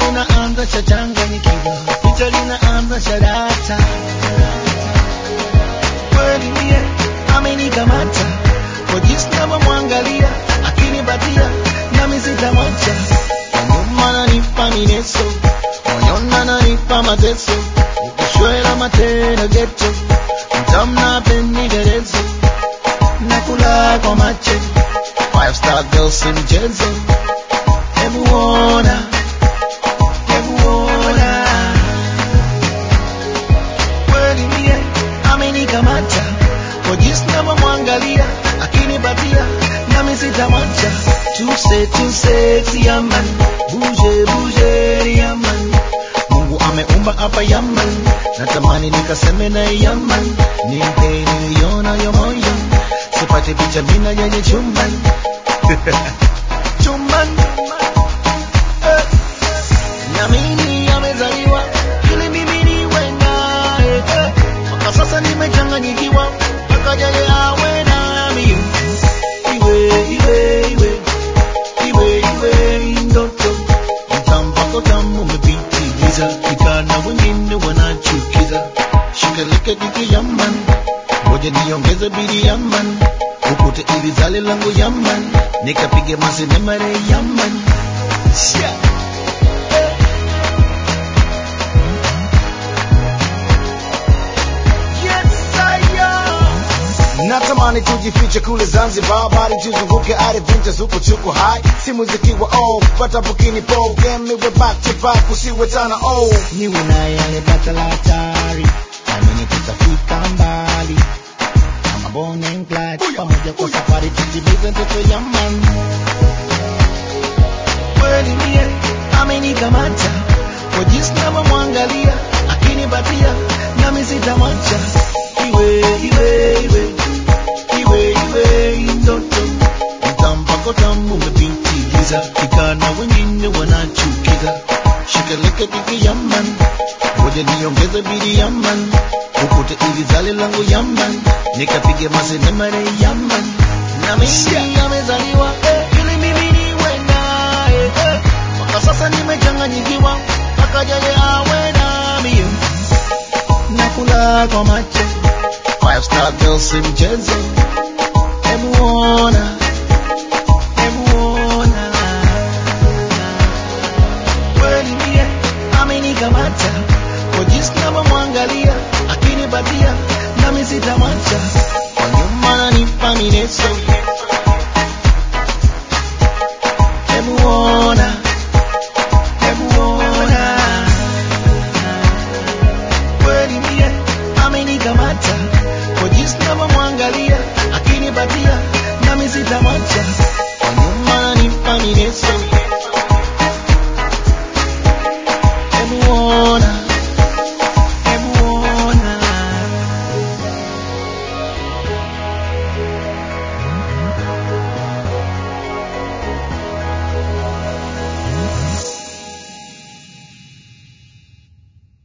linaanza chachanganyikiwa, picha linaanza sharata. Kweli mie amenikamata kwa jinsi navyomwangalia, akinipatia nami sitamwacha. Nyuma ananipa mineso, moyoni ananipa mateso, ukishwela matendo geto, mtamna penderezo, nakula kwa macho, five star girl si mchezo, hebu ona, hebu ona kweli mie amenikamata kwa jinsi navyomwangalia akinipatia nami sitamwacha tuse tuse yaman buje buje yaman Mungu ameumba hapa yaman natamani nikaseme na yaman nimpe niliona yo moyo sipate picha mina yenye chumban chumban eh. Niamini amezaliwa ili mimi niwe naye eh. Mpaka sasa nimechanganyikiwa mpaka yeye awe nami iwe iwe iwe iwe iwe ndoto mtampako tamu umepitiliza kijana wengine wanachukiza shikeleke diki yaman ngoja niongeze bidi yaman ukute ili zale langu yaman nikapige masenemare yaman yeah. natamani tujifiche kule zanzibar bali tuzunguke adventures huko chuko high si muziki wa old pata bukini po game iwe back to back usiwe tana oh niwe naye alipata la hatari amini tutafika mbali kama Bonnie and Clyde pamoja kwa safari tutimize ndoto ya man kweli mie amenikamata kwa jinsi navyomwangalia akinipatia nami sitamwacha iwe iwe iwe iwe iwe ndoto mtampako tamu umepitiliza kijana wengine wanachukiza shikeleke diki yaman ngoja niongeze bidi yaman ukute ili zale langu yaman nikapige masenemare yaman na mimi amezaliwa eh, ili mimi niwe naye eh. mpaka sasa nimechanganyikiwa mpaka yeye awe nami nakula kwa macho five star girl si mchezo